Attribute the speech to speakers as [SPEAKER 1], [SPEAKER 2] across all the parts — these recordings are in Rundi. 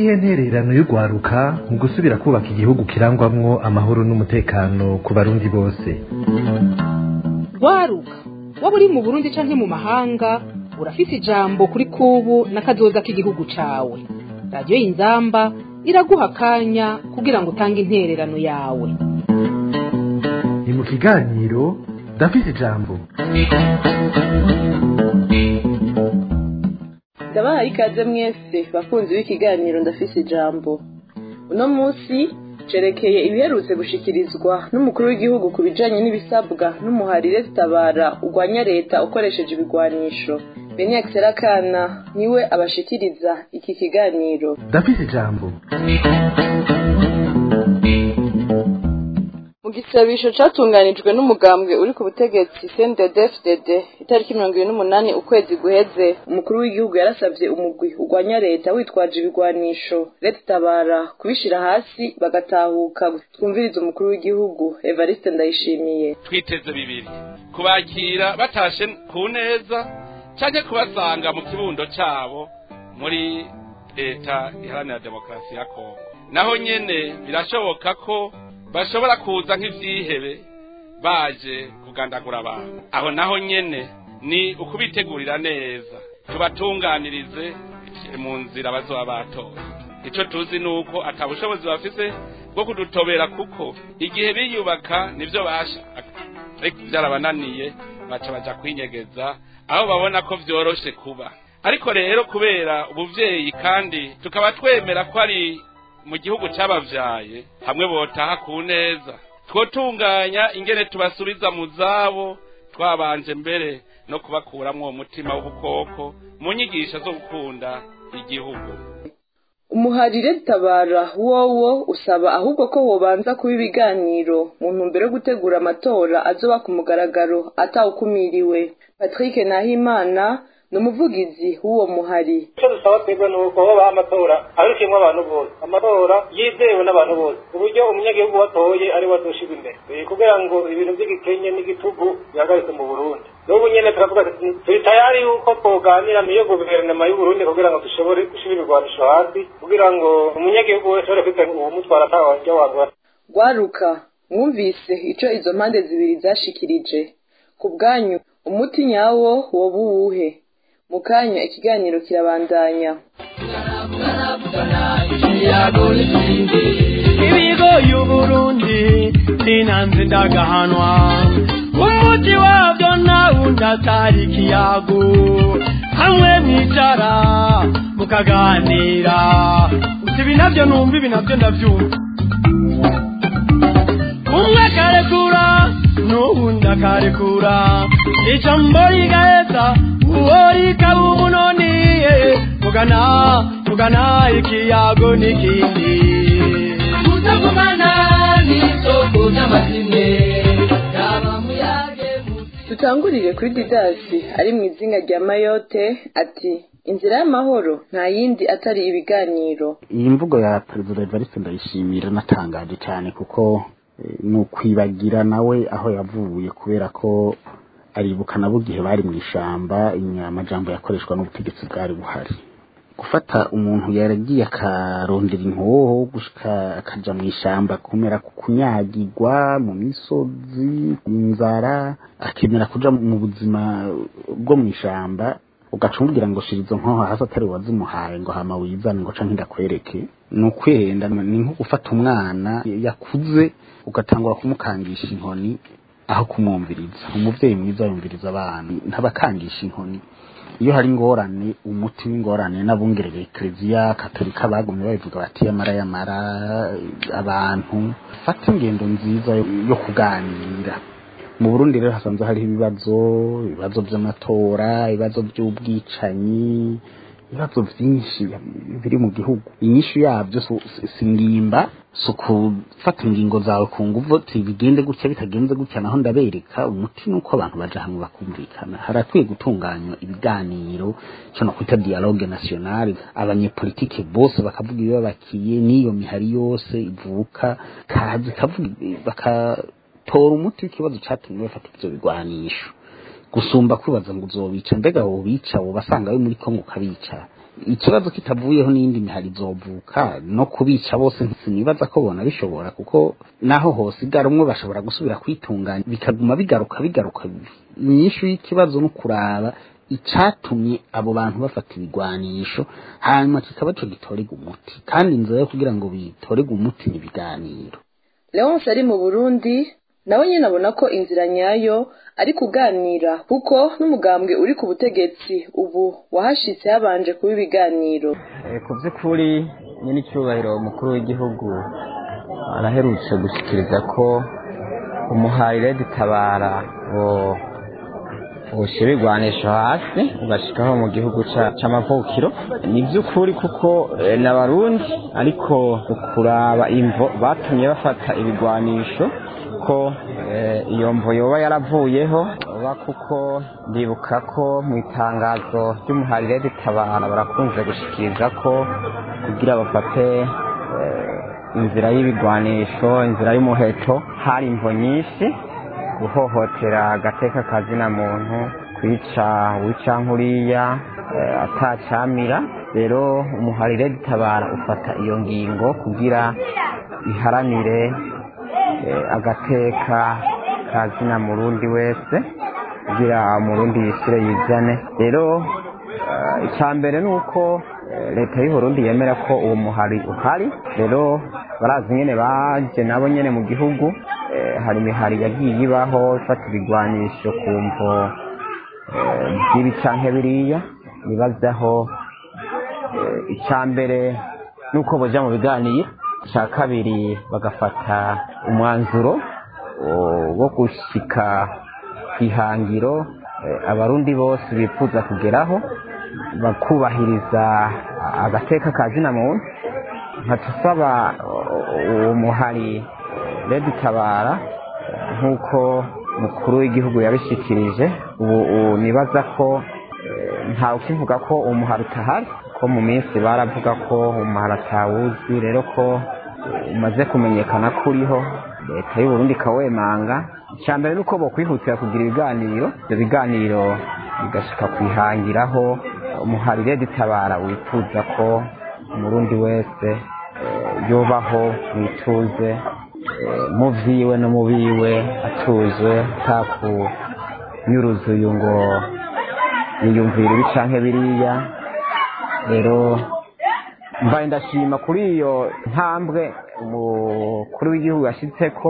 [SPEAKER 1] niyihe ntererano y'urwaruka mu gusubira kubaka igihugu kirangwamwo amahoro n'umutekano ku barundi bose
[SPEAKER 2] rwaruka waba uri mu burundi canke mu mahanga urafise ijambo kuri kubu n'akazoza k'igihugu cawe radiyo y'inzamba iraguha akanya kugira ngo utange intererano yawe
[SPEAKER 1] ni mu kiganiro ndafise ijambo
[SPEAKER 3] ndabahaye ikaze mwese bakunzi b'ikiganiro ndafise ijambo uno munsi cerekeye ibiherutse gushikirizwa n'umukuru w'igihugu ku bijanye n'ibisabwa n'umuharire zitabara urwanya leta ukoresheje ibigwanisho benix serakana niwe abashikiriza iki kiganiro
[SPEAKER 1] ndafise ijambo
[SPEAKER 3] mu gisabisho catunganijwe n'umugambwe uri ku butegetsi CNDD-FDD itariki mirongo ibiri n'umunani ukwezi guheze umukuru w'igihugu yarasavye umugwi urwanya leta witwaje ibigwanisho leta itabara kubishira hasi bagatahuka twumviriza umukuru w'igihugu Evariste Ndayishimiye
[SPEAKER 4] twiteze bibiri kubakira batashe ku neza canke kubasanga mu kibundo cabo muri leta iharanira demokarasi ya kongo naho nyene birashoboka ko bashobora kuza nk'ivyihebe baje kugandagura abantu aho naho nyene ni ukubitegurira neza tubatunganirize mu nzira bazoba batoye ico tuzi nuko ata bushobozi bafise bwo kudutobera kuko igihe biyubaka nivyo bashaka ariko vyarabananiye baca baja kwinyegeza aho babona ko vyoroshe kuba ariko rero kubera ubuvyeyi kandi tukaba twemera ko ari mu gihugu c'abavyaye hamwe botaha ku neza twotunganya ingene tubasubiza mu zabo twabanje mbere no kubakuramwo umutima w'ubukoko mu nyigisho zo gukunda igihugu
[SPEAKER 3] umuharire tabara wowo usaba ahubwo ko wobanza kuba ibiganiro mu ntumbero yo gutegura amatora azoba ku mugaragaro atawukumiriwe patrick nahimana ni umuvugizi w'uwo muhari
[SPEAKER 5] icyo dusaba twebwe ni uko babaha amatora abikiyemo abantu bose amatora yizewe n'abantu bose ku buryo umunyagihugu watoye ari we azoshirwa imbere kugira ngo ibintu by'igikenye n'igitugu bihagarike mu burundi n'ubu nyene turavuga turi tayari yuko twoganira n'iyo guverinoma y'uburundi kugira ngo dushobore gushira ibigwanisho hasi kugira ngo umunyagihugu wese ashobore kwita uwumutwara atawanja wagura
[SPEAKER 3] rwaruka mwumvise ico izo mpande zibiri zashikirije ku bwanyu umuti nyawo woba uwuhe mu kanya ikiganiro kirabandanya
[SPEAKER 6] ibigo y'uburundi sinanze ndagahanwa umuti wabyo nawundi atari ikiyago hamwe mwicara mukaganira uti ibi navyo numva ibi navyo ndavyumva umwe akarekura n'uwundi akarekura ijambo rigaheza uwo rikaba umunoni mugana mugana ikiyago n'ikindi kutavugana n'isoko ry'amazine yaba muyage
[SPEAKER 3] dutangurire kuri didasi ari mu izinga rya mayote ati inzira y'amahoro nta yindi atari ibiganiro
[SPEAKER 7] iyi mvugo ya perezida evariste ndayishimira natangaje cyane kuko eh, ni ukwibagira nawe aho yavuye kubera ko aribuka nabo igihe bari mu ishamba amajambo yakoreshwa n'ubutegetsi bwari buhari gufata umuntu yaragiye akarondera inkoho gushika akaja mu ishamba kumera ku kunyagirwa mu misozi inzara akemera kuja mu buzima bwo mu ishamba ugaca umubwira ngo shira izo nkoho hasi atari wazimuhaye ngo hama wizane ngo canke ndakwereke ni ukwihenda ni nko gufata umwana yakuze ugatangura kumukangisha inkoni aho kumwumviriza umuvyeyi mwiza yumviriza abana ntabakangisha inkoni iyo hari ingorane umuti w'ingorane n'abungerere ekereziya katolika bagumye babivuga bati yamara yamara abantu fata ingendo nziza yo kuganira mu burundi rero hasanzwe hariho ibibazo ibibazo by'amatora ibibazo by'ubwicanyi ibibazo byinshi biri mu gihugu inyishu yabyo si ngimba si ukufata ingingo zawe ku nguvu bigende gutya bitagenze gutya naho ndabereka umuti ni uko abantu baja hamwe bakumvikana harakwiye gutunganywa ibiganiro cyo no kwita dialogue nationale abanyepolitike bose bakavuga ibibabakiye n'iyo mihari yose ivuka kazi kavuga bakatora umuti w'ikibazo catumye bafata ivyo bigwanisho gusumba kwibaza ngo uzobica mbega wobica wo basanga we muri kongo ukabica ikibazo kitavuyeho n'indi mihari izovuka no kubica bose sinibaza ko bona bishobora kuko naho hosigara umwe bashobora gusubira kwitunganya bikaguma bigaruka bigaruka inyishu y'ikibazo no kuraba icatumye abo bantu bafata ibigwanisho hanyuma kikaba co gitorega umuti kandi inzira yo kugira ngo bitorege umuti ni ibiganiro
[SPEAKER 3] leonce ari mu burundi nawe nyine abona ko inzira nyayo ari kuganira kuko n'umugambwe uri ku butegetsi ubu wahashitse habanje kuba ibiganiro
[SPEAKER 8] ku by'ukuri nyine icyubahiro umukuru w'igihugu araherutse gushyikiriza ko umuharire dutabara ushyira ibigwanisho hasi ugashyikaho mu gihugu cy'amavukiro ni by'ukuri kuko ni abarundi ariko ukuraba imvo batumye bafata ibigwanisho ko iyo mvo yoba yaravuyeho oba kuko ndibuka ko mu itangazo ry'umuharire dutabara barakunze gushikiriza ko kugira bafate inzira y'ibigwanisho inzira y'umuheto hari imvo nyinshi guhohotera agateka kazina muntu kwica wica nkuriya atacamira rero umuharire dutabara ufata iyo ngingo kugira iharanire agateka kazina murundi wese kugira umurundi yishyire yizane rero icya mbere ni uko leta y'uburundi yemera ko uwo muhari uhari rero barazi nyine baje nabo nyine mu gihugu hari imihari yagiye ibaho ifata ibigwanisho ku mvo by'ibi canke biriya bibazaho icya mbere ni uko boja mu biganiro icya kabiri bagafata umwanzuro wo gushyika ku ihangiro abarundi bose bifuza kugeraho bakubahiriza agateka ka zina muntu nkatusaba uwo muhari redi tabara nk'uko mukuru w'igihugu yabishikirije ubu nibaza ko ntawe ukivuga ko umuhari utahari ko mu minsi baravuga ko umuhari atawuzi rero ko umaze kumenyekana ko uriho leta y'uburundi ikawemanga icya mbere ni uko bokwihutira kugira ibiganiro ibyo biganiro bigashyika ku ihangiraho umuhari redi tabara wifuza ko umurundi wese yubaho wituze mu byiwe no mu biwe atuje atakunyuruza uyu ngo yiyumvira ibi canke biriya rero mbaye ndashima kuri iyo ntambwe umukuru w'igihugu yashyitseko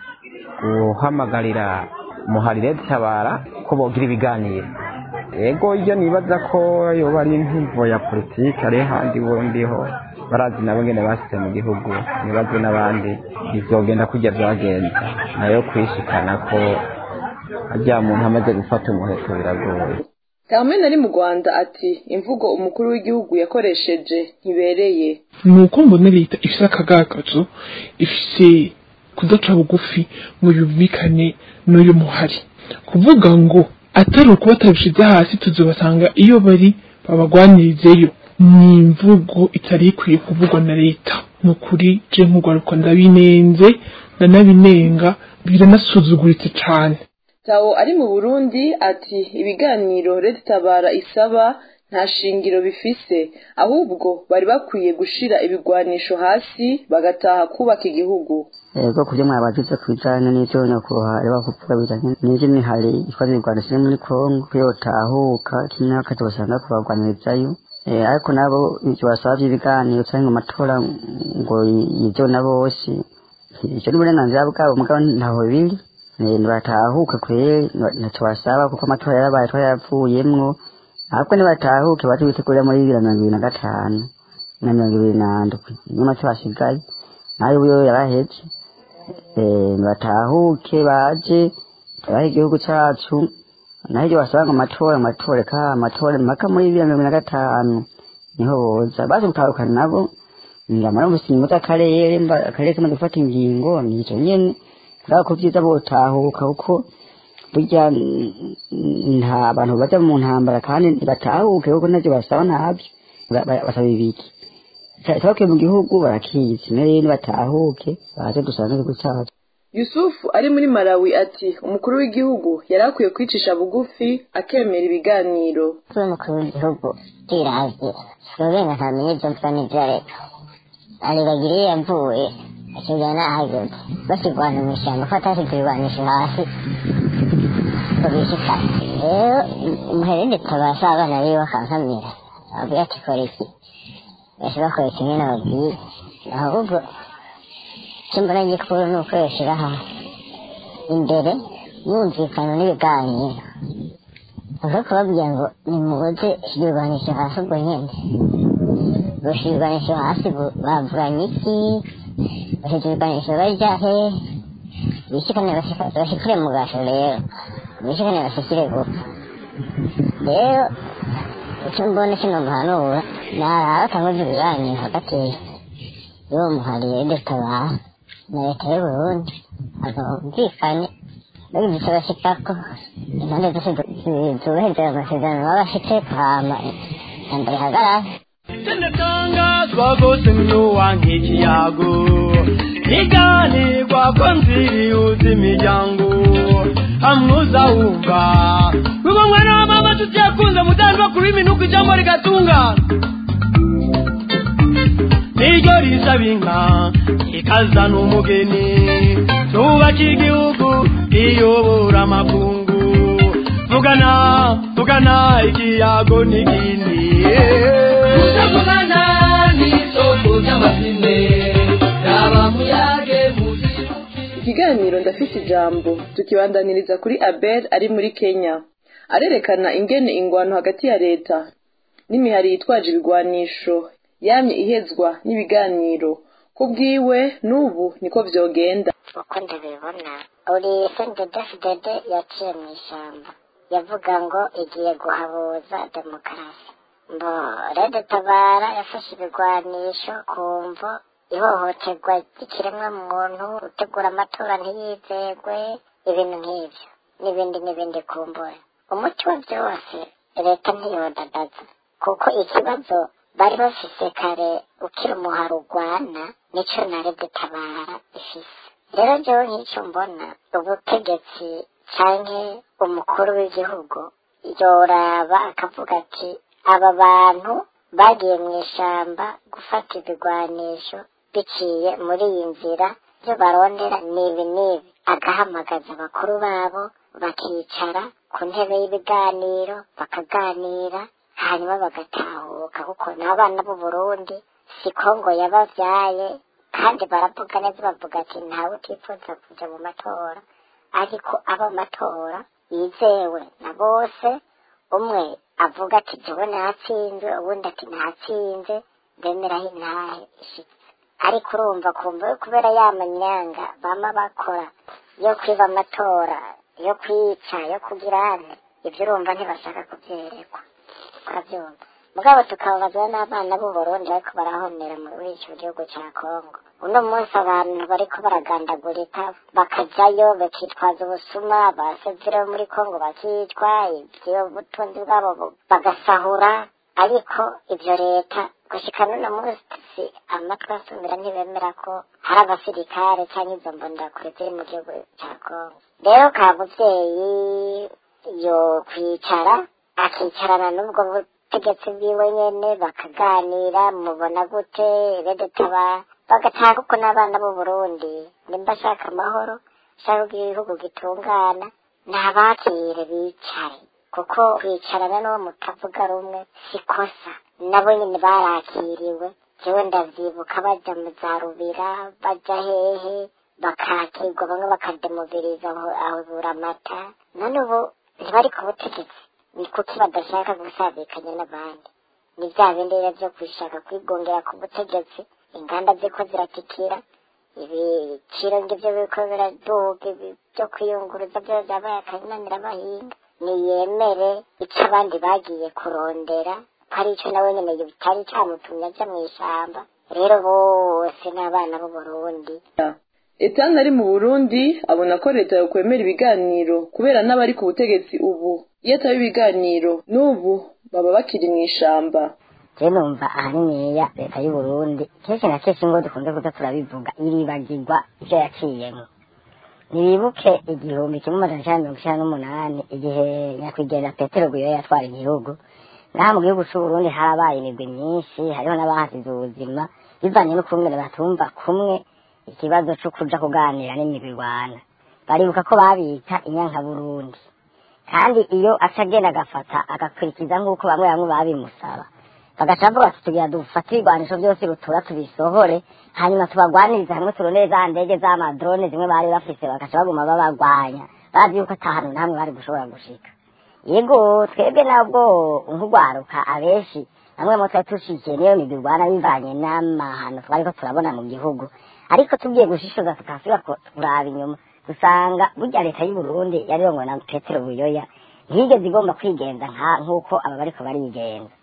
[SPEAKER 8] guhamagarira muharire dutabara ko bogira ibiganiro yego iyo nibaza ko yoba ari imvuvo ya politiki ari handi bundiho barazi nabo ngene basize mu gihugu nibaze n'abandi bizogenda kujya byagenza nayo kwishikana ko harya muntu amaze gufata umuheto biragoye
[SPEAKER 3] Carmen ari mu Rwanda ati imvugo umukuru w'igihugu yakoresheje ntibereye
[SPEAKER 9] ni uko mbona leta ifite akagagazo ifite kudaca bugufi ngo yumvikane n'uyu muhari kuvuga ngo atari ukuba batabishyize hasi tuzobasanga iyo bari babagwanirizeyo ni imvugo itari ikwiye kuvugwa na leta ni ukuri je nk'urwaruka ndabinenze ndanabinenga biranasuzuguritse cane
[SPEAKER 3] Tawo ari mu Burundi ati ibiganiro Leta Tabara isaba nta shingiro bifise ahubwo bari bakwiye gushira ibigwanisho hasi bagataha kubaka igihugu
[SPEAKER 10] ego kubyo mwabagize ku bijanye n'ivyo nyakubahwa reba kuvuga bijanye n'ivyo mihari ikoze ibigwanisho iri muri kongo ko yotahuka kimwe hakaza basanga kubagwanirizayo ariko nabo ivyo basaba vy'ibiganiro canke mu matora ngo ivyo na bose ivyo ni uburenganzira bwabo mugabo ntaho biri ntibatahuke kwere ntacyo basaba kuko amatora yarabaye twayavuyemwo ahubwo ntibatahuke baze bitegurira muri bibiri na mirongo ibiri na gatanu na mirongo ibiri na ndwi niyo make basigaye nayo ubuyo yaraheze ntibatahuke baje tubahe igihugu cacu naho ibyo basaba ngo amatora amatora ka amatora mpaka muri bibiri na mirongo ibiri na gatanu niho boza baje gutahukana nabo ngamara mu busingo bw'akarere akarere kamaze gufata ingingo nico nyene kubera ko byiza botahuka kuko burya nta abantu baja mu ntambara kandi ntibatahuke kuko ntavyo basaba ntabyo basaba ibiki tahuke mu gihugu barakizi rero batahuke baze dusanga igihugu cacu
[SPEAKER 3] yusufu ari muri malawi ati umukuru w'igihugu yari akwiye kwicisha bugufi akemera ibiganiro
[SPEAKER 11] kuba umukuru w'igihugu twiravye slovenia ntamenye ibyo mvuga n'ibyo areka aribagiriye yavuye akigana n'ahageze bakirwana mu ishyamba ko atashyize ibirwanisho hasi ngo bishikane rero umuherende tabasha abana biwe bakankamira ababwira ati kora iki bose bakora kimwe n'ababwiye ahubwo icyo mbona gikuru ni uko yoshyira hamwe imbere yumvikana n'ibiganiro aho kubabwira ngo nimuze ibirwanisho hasi ubwo nyine gushyira ibirwanisho hasi bavuganye iki bashyize ibirwanisho bajya he bishikane bashikire mu gasho rero bishikane bashikire gupfa rero icyo mbona kino muhanura naraba atanguze ibiganiro hagati y'uwo muhariye dutabara na leta y'uburundi akabumvikane bagize icyo bashikako impande zose zubahiriza amasezerano baba bafite hama intambara ihagarara
[SPEAKER 6] Tinatangazwa gose mnuwa nk'ikiyago iganirwa ko nziriuza imiryango hamwuza wumva wigo mwana wa mama tutiyakunze mutandwa kuri minuko ijambo rigatungana niryo risaba inka ikazana umugeni tubaka igihugu iyobora amakungu vugana vugana ikiyago n'ikindi
[SPEAKER 12] kutavugana n'isoko ry'amapine yaba muyage
[SPEAKER 3] ikiganiro ndafise ijambo tukibandaniriza kuri abel ari muri kenya arerekana ingene ingwano hagati ya leta n'imihari yitwaje ibigwanisho yamye ihezwa n'ibiganiro ku bwiwe n'ubu niko vyogenda
[SPEAKER 11] uko ndabibona uri sendedefudede yaciye mu ishyamba yavuga ngo igiye guhabuza demokarasi mbo rede tabara yafashe ibigwanisho ku mvo ihohoterwa ry'ikiremwa muntu gutegura amatora ntiyizegwe ibintu nk'ibyo n'ibindi n'ibindi kumbura umuti wa byose leta ntiyodadaza kuko ikibazo bari bafise kare ukiri umuhari urwana nico na rede tabara ifise rero jewe nk'icyo mbona ubutegetsi canke umukuru w'igihugu yoraba akavuga ati aba bantu bagiye mu ishamba gufata ibigwanisho biciye muri iyi nzira byo barondera n'ibi n'ibi agahamagaza abakuru babo bakicara ku ntebe y'ibiganiro bakaganira hanyuma bagatahuka kuko n'abana b'u Burundi si kongo yabavyaye kandi baravuga neza bavuga ati ntawe utifuza kuja mu matora ariko abo matora yizewe na bose umwe avuga ati jewe natsinze uwundi ati natsinze bemeraho intahe ishitse ariko urumva kumva kubera ya manyanga bama bakora yo kwiba amatora yo kwica yo kugirane ibyo urumva ntibashaka kubyerekwa urabyumva mugabo tukababazwa n'abana b'u Burundi bariko barahonera muri icyo gihugu cya Kongo uno munsi abantu bariko baragandagurika bakajayo bakitwaza ubusuma basezere muri Kongo bakicwa ibyo butunzi bwabo bagasahura ariko ibyo leta gushika n'uno munsi amatwi asumira ntibemera ko hari abasirikare cyangwa izo mbondakure ziri mu gihugu cya Kongo rero ka muvyeyi yo kwicara akicarana n'ubwo butegetsi bwiwe nyene bakaganira mubona gute rede tabara bagataha kuko n'abana b'u Burundi nimba ashaka amahoro ashaka ko igihugu gitungana ntabakire bicare kuko kwicarana n'uwo mutavuga rumwe si kosa nabo nyine barakiriwe jewe ndavyibuka baja mu za rubira baja hehe bakakirwa bamwe bakademobiriza aho buramata none ubu ntibari ku butegetsi ni kuki badashaka gusabikanya n'abandi ni bya bindi rero byo kwishaka kwigongera ku butegetsi inganda ziko ziratikira ibiciro ngibyo biriko biraduga byo kwiyunguruza byo byabaye akananira abahinga niyemere icyo abandi bagiye kurondera ko ari icyo nawe nyene bitari camutumye aja mw'ishamba rero bose n'abana b'u Burundi
[SPEAKER 3] etani ari mu burundi abona ko leta yokwemera ibiganiro kubera n'abari ku butegetsi ubu iyo ataba ibiganiro n'ubu baba bakiri mu ishamba
[SPEAKER 11] je numva ahaniniya leta y'uburundi kenshi na kenshi ngo dukunze kuza turabivuga iribagirwa ivyo yaciyemwo ntibibuke igihumbi kimwe amajana icyenda mirongo icyenda n'umunani igihe nyakwigendera petero guyo yatwara igihugu naho mu gihugu c'uburundi harabaye imigwi myinshi hariho n'abahasize ubuzima bivanye n'ukungene batumva kumwe ikibazo co kuja kuganira n'imigwi rwana baribuka ko babita inyankaburundi kandi iyo aca agenda agafata agakurikiza nk'uko bamwe bamwe babimusaba bagaca bavuga ati tugira dufate ibigwanisho byose rutura tubisohore hanyuma tubagwanirize hamwe turondere za ndege z'amadrone zimwe bari bafise bagaca baguma babagwanya bazi yuko ata hantu namwe bari gushobora gushika yego twebwe nabwo nk'urwaruka abenshi bamwe mu twari tushikiye niyo migwi rwana bivanye n'amahano twariko turabona mu gihugu ariko tugiye gushishoza tukasubira kuraba inyuma dusanga burya leta y'u Burundi yarirongowe na Petero Buyoya ntiyigeze igomba kwigenza nk'uko aba bariko barigenza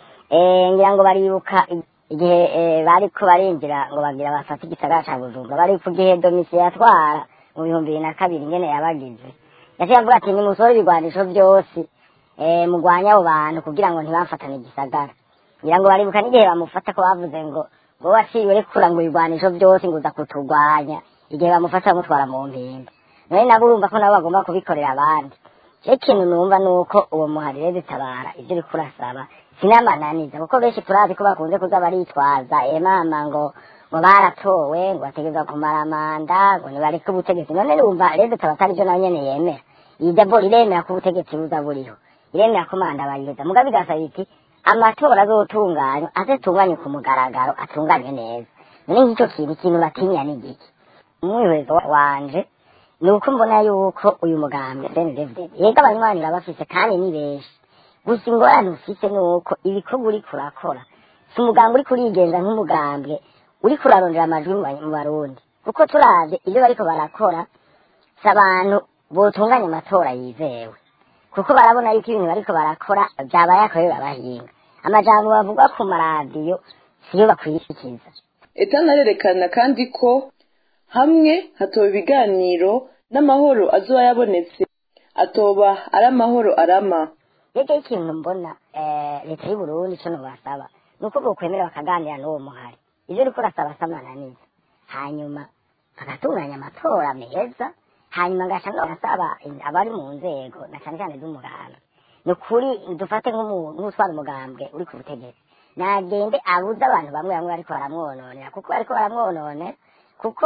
[SPEAKER 11] ngira ngo baribuka igihe bariko barinjira ngo bagira bafate igisagara ca Bujumbura bari ku gihe domisi yatwara mu bihumbi bibiri na kabiri ingene yabagize yaciye avuga ati nimusohore ibigwanisho vyose mugwanye abo bantu kugira ngo ntibafatane igisagara ngira ngo baribuka n'igihe bamufata ko bavuze ngo ngo waciwe rekura ngo ibigwanisho vyose ngo uza kutugwanya igihe bamufata bamutwara mu mpimba none nabo urumva ko nabo bagomba kubikorera abandi cyo ikintu numva ni uko uwo muharire zitabara ibyo uriko urasaba sinamananiza kuko benshi turazi ko bakunze kuza baritwaza emama ngo ngo baratowe ngo bategerezwa kumara manda ngo nibareke ubutegetsi none numva rero tutaba atari byo nawe nyene yemera iyi daboro iremera ko ubutegetsi buza buriho iremera ko manda bayiheza mugabe igasaba iti amatora azotunganywa azotunganywe ku mugaragaro atunganywe neza none nk'icyo kintu ikintu batinya ni igiki umwihwezo wanje ni uko mbona yuko uyu mugambwe CNDD yega abanywanira bafise kandi ni benshi gusa ingorane ufise ni uko ibikorwa uriko urakora si umugambwe uriko urigenza nk'umugambwe uriko urarondera amajwi mu barundi kuko turavye ivyo bariko barakora si abantu botunganya amatora yizewe kuko barabona yuko ibintu bariko barakora vyabaye akorera abahinga amajambo bavuga ku maradiyo siyo bakwiyikiza
[SPEAKER 3] etana arerekana kandi ko hamwe hatoba ibiganiro n'amahoro azoba yabonetse atoba ari amahoro arama
[SPEAKER 11] rege ikintu mbona leta y'u Burundi ico nobasaba ni uko bokwemera bakaganira n'uwo muhari ivyo uriko urasaba samananiza hanyuma bagatunganya amatora meza hanyuma ngaca nobasaba abari mu nzego na cane cane z'umugambwe ni ukuri dufate nk'utwara umugambwe uri ku butegetsi nagende abuze abantu bamwe bamwe bariko baramwononera kuko bariko baramwononera kuko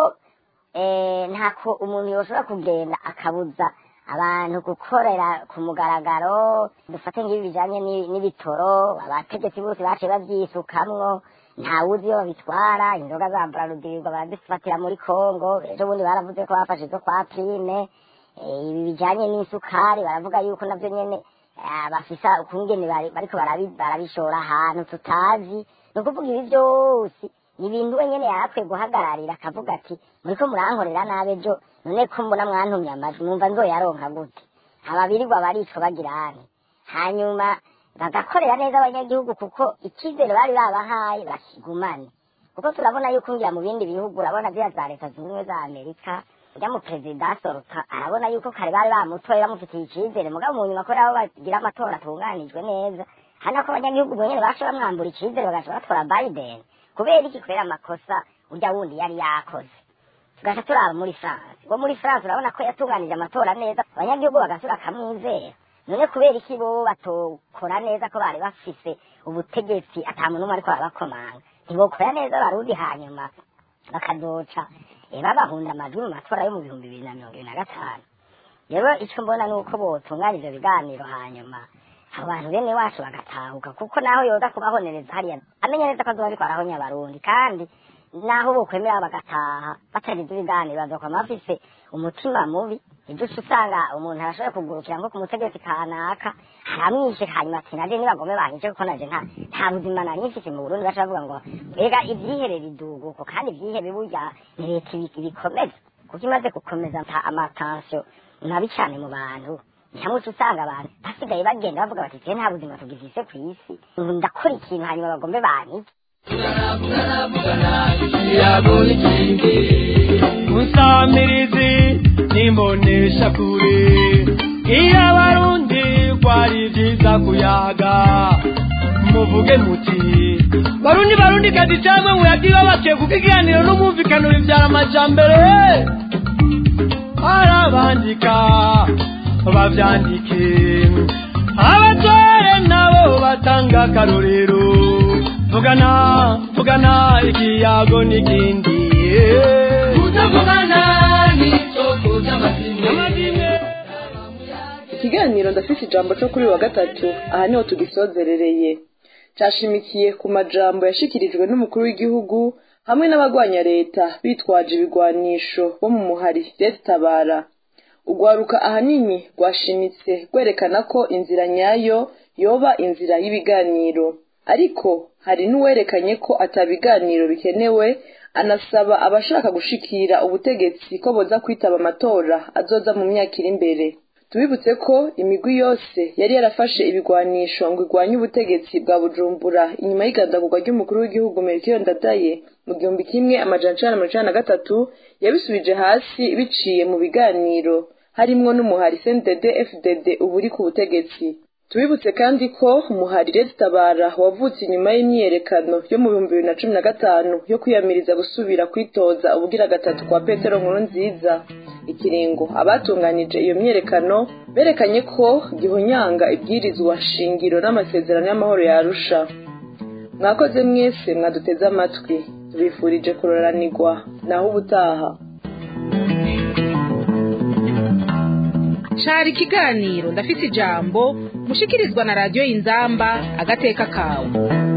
[SPEAKER 11] ntako umuntu yoshobora kugenda akabuza abantu gukorera ku mugaragaro dufate nk'ibi bijanye n'ibitoro abategetsi bose baciye bavyisukamwo ntawuzi iyo babitwara inzoga za burarudirirwa barazifatira muri kongo ejo bundi baravuze ko bafashe izo kwa prime ibi bijanye n'isukari baravuga yuko navyo nyene bafisa ukungene bariko barabishora ahantu tutazi ni ukuvuga ibi vyose ni ibintu wenyene yarakwiye guhagararira akavuga ati muriko murankorera nabi ejo none ko mbona mwantumye amajwi numva nzoyaronka gute ababirirwa baricwa bagirane hanyuma bagakorera neza abanyagihugu kuko icyizere bari babahaye bakigumane kuko turabona yuko ngira mu bindi bihugu urabona ziriya za leta zunze ubumwe za amerika ujya mu perezida asohoka arabona yuko kare bari bamutoye bamufitiye icyizere mugabo mu nyuma kubera abo bagira amatora atunganijwe neza hano ko abanyagihugu bonyene baca bamwambura icyizere bagaca batora biden kubera iki kubera amakosa urya wundi yari yakoze tugaca turaba muri france ngo muri france urabona ko yatunganije amatora neza abanyagihugu bagasura akamwizera none kubera iki bo batokora neza ko bari bafise ubutegetsi ata muntu umwe ariko arabakomanga ntibokora neza barundi hanyuma bakazoca babahunda amajwi mu matora yo mu bihumbi bibiri na mirongo ibiri na gatanu rero icyo mbona ni uko botunganya ivyo biganiro hanyuma abo bantu bene wacu bagatahuka kuko naho yoza kubahonereza hariya amenya neza ko azoba ariko arahonya abarundi kandi naho bokwemera bagataha batagize ibiganiro bazokwama bafise umutima mubi ibyo uca usanga umuntu arashoboye kugurukira nko ku mutegetsi kanaka aramwishe hanyuma ati naje nibagome banyice kuko naje nta nta buzima nari mfise mu burundi baca bavuga ngo ega ivyihere biduguko kandi ivyihebe burya ni leta ibikomeza kuko imaze gukomeza amatansiyo mabi cane mu bantu hamwe uca usanga abantu basigaye bagenda bavuga bati twe nta buzima tugifise kw'isi ndakora ikintu hanyuma bagombe banyice
[SPEAKER 6] musamirizi nimbonesha kure iyo abarundi kwari vyiza kuyaga muvuge muti barundi barundi kazi camwe muyagiwe bakiye kuko ikiganiro n'umumvikano bivyara amajambere arabandika bavyandike abatware nabo batanga akarorero vugana vugana ikiyago n'ikindi
[SPEAKER 12] kutavugana n'isoko ry'amazimwe
[SPEAKER 3] ikiganiro ndafise ijambo co kuri uyu wa gatatu aha niho tugisozerereye cashimikiye ku majambo yashikirijwe n'umukuru w'igihugu hamwe n'abagwanya leta bitwaje ibigwanisho bo mu muhari leta tabara ugwaruka ahanini rwashimitse rwerekana ko inzira nyayo yoba inzira y'ibiganiro ariko hari n'uwerekanye ko atabiganiro bikenewe anasaba abashaka gushikira ubutegetsi ko boza kwitaba amatora azoza mu myaka iri imbere tubibutse ko imigwi yose yari yarafashe ibigwanisho ngo igwanye ubutegetsi bwa bujumbura inyuma y'igandagurwa ry'umukuru w'igihugu melchior ndadaye mu gihumbi kimwe amajana icenda na mirongo icenda na gatatu yabisubije hasi biciye mu biganiro harimwo n'umuhari cndd fdd ubu uri ku butegetsi tubibutse kandi ko umuhari leta tabara wavutse inyuma y'imyiyerekano yo mu bihumbi bibiri na cumi na gatanu yo kwiyamiriza gusubira kwitoza ubugira gatatu kwa petero nkuru nziza ikiringo abatunganije iyo myiyerekano berekanye ko gihonyanga ibwirizwa shingiro n'amasezerano y'amahoro yarusha mwakoze mwese mwaduteze amatwi tubifurije kuroranirwa naho ubutaha
[SPEAKER 2] cari ikiganiro ndafise ijambo mushikirizwa na radiyo y'inzamba agateka kawe